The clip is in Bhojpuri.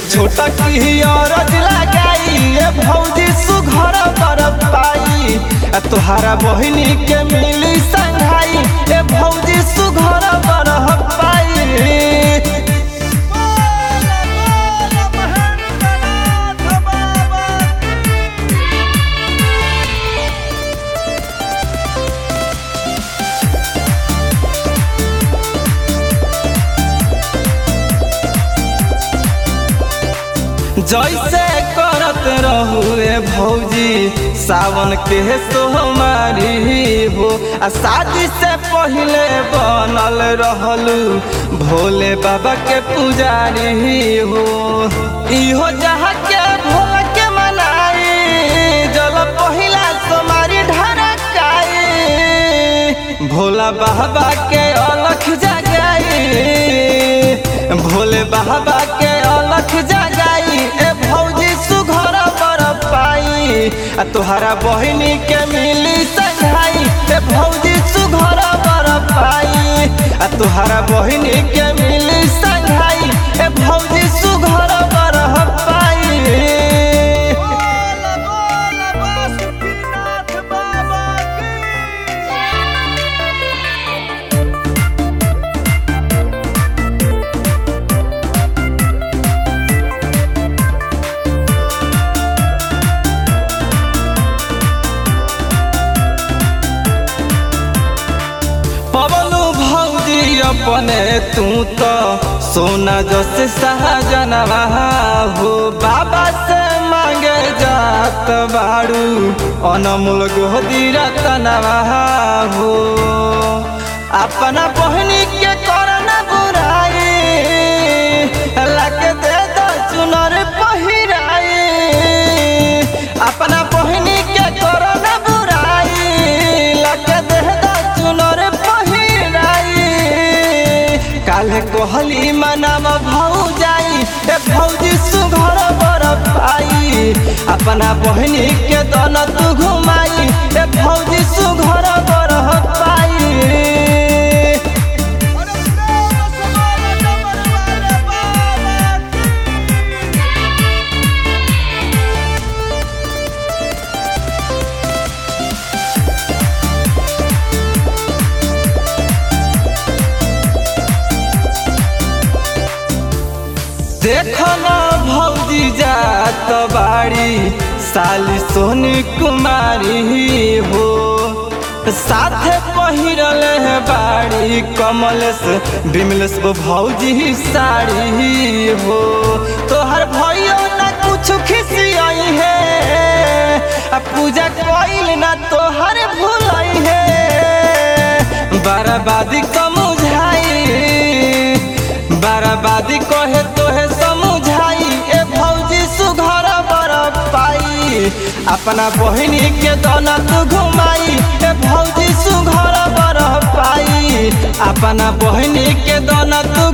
छोटा की औरत लगाई ए भौजी सुघर बर पाई आ तोहारा बहिनी के मिली संघाई ए भौजी सुघर बर पाई जैसे करत रहू रे भौजी सावन के सोहमारी हो आ शादी से पहले बनल रहलू भोले बाबा के पुजारी हो इहो जहाँ के भोला के मनाई जल पहिला सोमारी ढरकाई भोला बाबा के अलख जगाई भोले बाबा के अलख जगाई ए भौजी सुघर बर पाई आ तोहरा बहिनी के मिली संघाई ए भौजी सुघर बर पाई आ तोहरा बहिनी के मिली संघाई ए भौजी सुघर बर पाई पवनु भौजी अपने तू तो सोना जस सहजनवा हो बाबा से मांगे जात बाड़ू अनमोल गोदी रतनवा हो अपना बहनी के करना बुराई लग दे दो चुनर पहिराई अपना बहनी के करना बुराई लग दे दो चुनर पहिराई काले कोहली मनम भौ जाई ए भौजी सुघर बर पाई अपना बहनी के दन तू घुमाई ए भौजी सुघर बर पाई देखो न भौजी जात बाड़ी साली सोनी कुमारी हो साथे पहिरल है बाड़ी कमलेश बिमलेश वो भौजी साड़ी हो तोहर भैया ना कुछ खिसियाई है आ पूजा कोइल ना तोहर भूलाई है बर्बादी कमुझाई बर्बादी कहे तोहे समझाई ए भौजी सुघर बर पाई अपना बहिनी के दोना तू घुमाई ए भौजी सुघर बर पाई अपना बहिनी के दोना तू